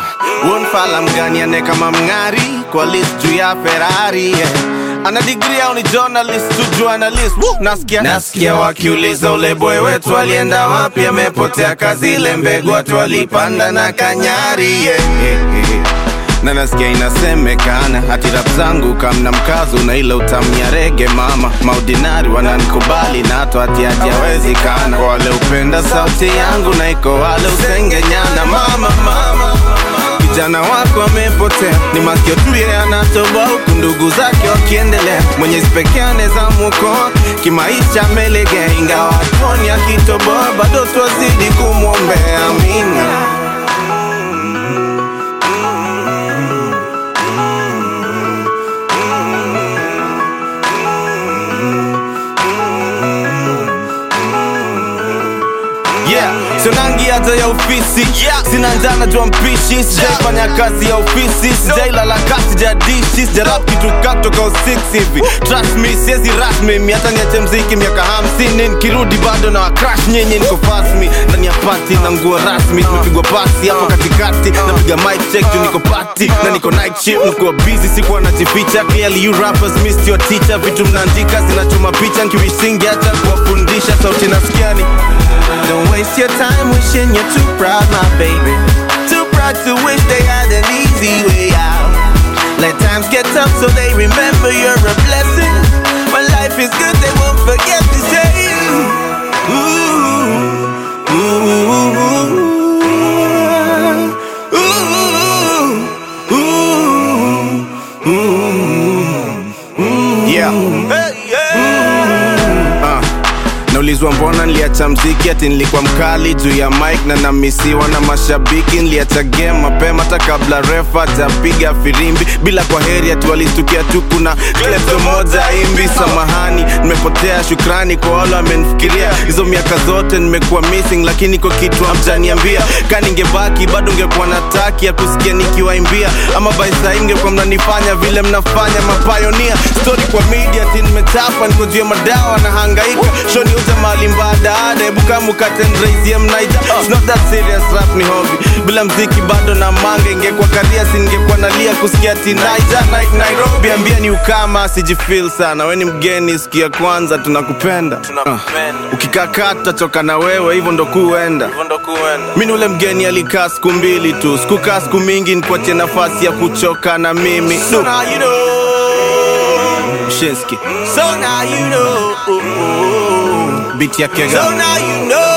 wonfala mgani ane kama mng'ari kwa list juu ya ferari yeah. ana digri au ni journalist tu journalist Woo! nasikia nasikia wakiuliza ule boy wetu alienda wapi amepotea kazi ile mbegu watu walipanda na kanyari yeah, yeah, yeah na nasikia inasemekana hati rap zangu kamna mkazo na ile utamnya rege mama maudinari wananikubali na hata hati hajawezekana kwa wale upenda sauti yangu na iko wale usengenyana mama mama kijana wako amepotea ni masikio tu yeye anatoboa huku ndugu zake wakiendelea mwenyezi pekee anaweza mwokoa kimaisha amelegea ingawa hatuoni akitoboa bado twazidi kumwombea amina yeah. Sonangi hata ya ofisi yeah. Sina njana jua mpishi Sijaifanya kazi ya ofisi Sijailala kasi sijadishi Sijarap kitu katoka usix hivi Trust me siezi rasmi mi hata niache mziki miaka hamsini Nikirudi bado na wakrash nyinyi niko fast me Ndani ya party na nguo rasmi Tumepigwa pasi hapo katikati Napiga mic check juu niko party Na niko night shift Nikuwa busy sikuwa najificha Clearly you rappers missed your teacher Vitu mnaandika zinachoma picha Nkiwisingi hata kuwafundisha Sauti nasikiani Don't waste your time wishing you're too proud, my baby. Too proud to wish they had an easy way out. Let times get tough so they remember you're a blessing. When life is good, they won't forget to say, ooh, ooh, ooh, ooh, ooh, ooh. Yeah. Hey, yeah. Uh. Naulizwa mbona niliacha mziki ati nilikuwa mkali juu ya mic na namisiwa na mashabiki. Niliacha game mapema hata kabla refa hajapiga firimbi. Bila kwa heri ati walistukia tu kuna klepto moja imbi. Samahani, nimepotea. Shukrani kwa wale wamenifikiria. Hizo miaka zote nimekuwa missing, lakini kwa kitu hamjaniambia. Ka ningebaki bado ungekuwa na taki ya kusikia nikiwaimbia, ama by saa hii mngekuwa mnanifanya vile mnafanya mapayonia. Story kwa media ati nimechapa, niko juu ya madawa na hangaika shoni uze mali mbadada hebu kama ukatendraisie mnaija It's not that serious rap ni hobby bila mziki bado na manga ingekuwa karia singekuwa nalia kusikia tinaija night nairobi ambia ni ukama sijifil sana we ni mgeni sikia kwanza tunakupenda uh, ukikaa tutachoka na wewe hivyo ndo kuenda mi ni ule mgeni alikaa siku mbili tu sikukaa siku mingi nikuachie nafasi ya kuchoka na mimi so now you know. Shinski. So now you know. Beat ya kega. So now you know.